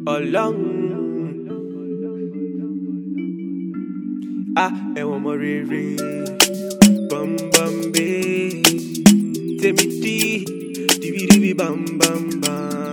ọlọ́run. Ah, ẹ̀wọ̀n ọmọ rere, bọ́m̀bọ́m̀bé, tèmi dí, dìbìdìbì bàmbàmbà.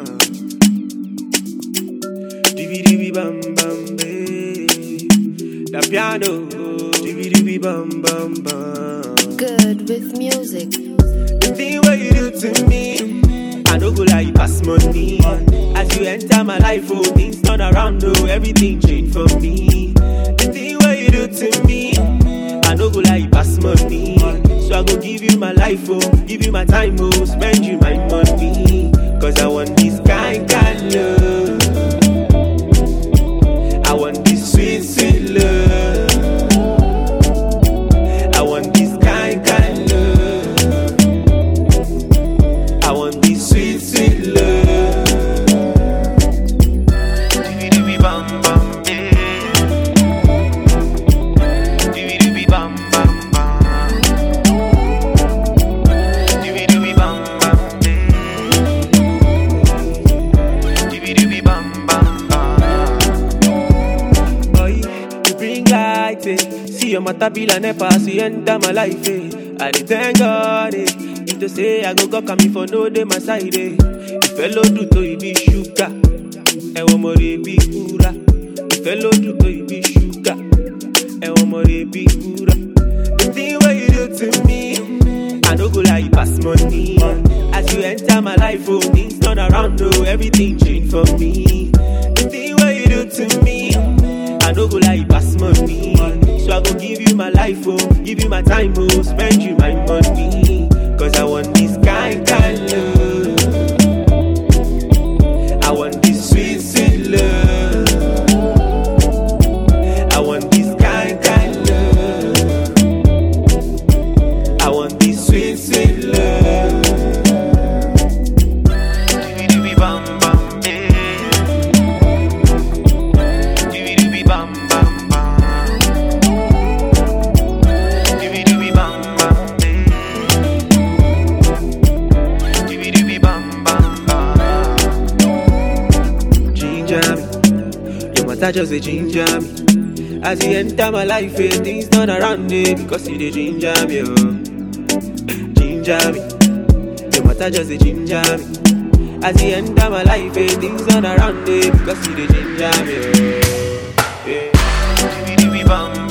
Dìbìdìbì bàmbàmbé, the piano, dìbìdìbì bàmbàmbà. Good with music. The thing what you do to me, I no go lie, you pass money. As you enter my life, oh, things turn around, oh, everything change for me. The thing what you do to me, I no go lie, you pass money. So I go give you my life, oh, give you my time, oh, spend you my money. Cause I want this kind, kind love. I want this sweet, sweet love. I want this kind, kind love. I want this sweet, sweet love. Dibi-dibi bam bam yeah. Dibi-dibi bam bam bam. Dibi-dibi bam bam yeah. Dibi-dibi bam bam bam. Boy, you bring light, eh. See your matter be like never see enter my life, eh. I dey thank God, eh. If to say I go go come for no day my side, eh. Ìfẹ́ ló dùn tó ibi ṣúgà, ẹ̀wọ̀n mo rè bí wúrà. Ìfẹ́ ló dùn tó ibi ṣúgà, ẹ̀wọ̀n mo rè bí wúrà. The thing wey you do to me, I no go lie, you pass money. As you enter my life, oh, things turn around, oh, everything change for me. The thing wey you do to me, I no go lie, you pass money. So I go give you my life, oh, give you my time, oh, spend you my money. Cause I want this kind, kind love. I want this sweet, sweet love. I want this kind, kind love. I want this sweet, sweet love. Dibi-dibi bam bam, yeah. Dibi-dibi bam bam bam. Dibi-dibi bam bam, yeah. Dibi-dibi bam bam bam. Ginger me, your matter just a ginger me. As you enter my life, eh, things turn around me because you the ginger me, oh. Ginger me, your matter just a ginger me. As you enter my life, eh, things turn around me because you the ginger me, oh. Yeah. Dibi-dibi bam